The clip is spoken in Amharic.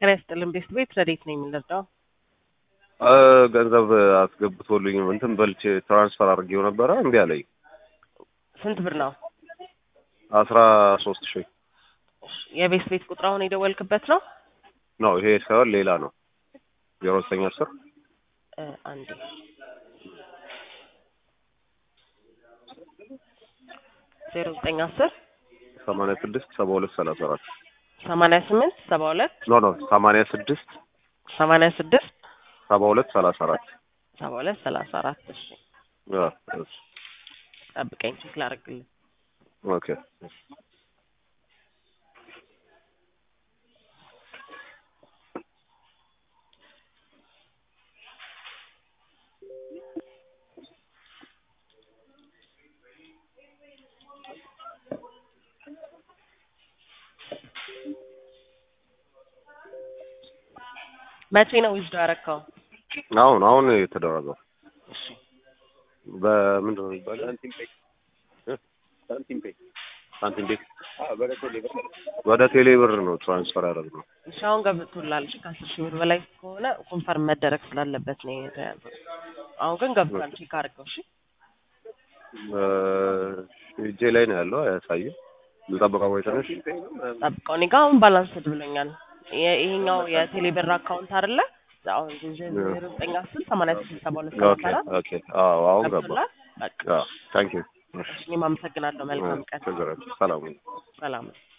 ጤና ይስጥልን ቤት ቤት ረዴት ነው የምንረዳው? ገንዘብ አስገብቶልኝ እንትን በልቼ ትራንስፈር አድርጌው ነበረ እምቢ አለኝ። ስንት ብር ነው? አስራ ሶስት ሺህ የቤት ቤት ቁጥር አሁን የደወልክበት ነው? ነው ይሄ ሳይሆን ሌላ ነው። ዜሮ ዘጠኝ አስር እ አንዴ ዜሮ ዘጠኝ አስር ሰማንያ ስድስት ሰባ ሁለት ሰላሳ አራት ሰማንያ ስምንት ሰባ ሁለት ኖ ኖ ሰማንያ ስድስት ሰማንያ ስድስት ሰባ ሁለት ሰላሳ አራት ሰባ ሁለት ሰላሳ አራት እሺ አ፣ እሺ። ጠብቀኝ ቼክ ላደርግልህ ኦኬ መቼ ነው ዊዝዶ ያረካው? አሁን አሁን የተደረገው እሺ በምንድን ነው የሚባለው? እ? ሳንቲም ፔይ ወደ ቴሌ ብር ነው ትራንስፈር ያደረግነው። እሺ አሁን ገብቶላል። እሺ ከአስር ሺህ ብር በላይ ከሆነ ኮንፈርም መደረግ ስላለበት ነው የተያዘው። አሁን ግን ገብቷል። ቼክ አድርገው። እሺ እ፣ እጄ ላይ ነው ያለው አያሳይም። ልጠብቀው ወይ ትንሽ? ጠብቀው። እኔ ጋ አሁን ባላንስድ ብሎኛል። የ- ይሄኛው የቴሌ ብር አካውንት አይደለ? አሁን ዜሮ ዘጠኝ አስር ሰማንያ ስድስት ሰባ ሁለት ሰላሳ ኦኬ አራት ኦኬ። አዎ አሁን ገባ። ገብቶላል። በቃ አዎ ታንክ ዩ። እሺ እኔም አመሰግናለሁ። መልካም ቀን። ችግር የለም። ሰላም ሁኑ። ሰላም